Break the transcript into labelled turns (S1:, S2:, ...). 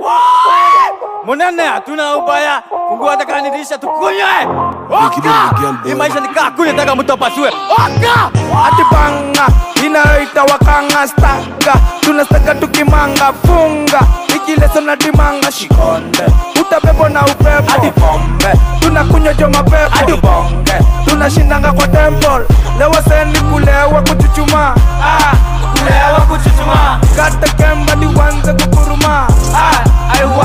S1: Monene, hatuna ubaya. Fungua hata kama ni dirisha tukunywe. Oka! Hii maisha ni kaa kunywe taka mtu apasue. Oka!
S2: ati banga inayoita wakanga staka tunastaka tukimanga funga ikileso na dimanga shikonde utabebo na upepo hadi pombe tunakunywa jo mapepo hadi bonge tunashindanga kwa temple lewa seni kulewa kuchuchuma ah, kulewa kuchuchuma kata kemba ni wanze kukuruma ah,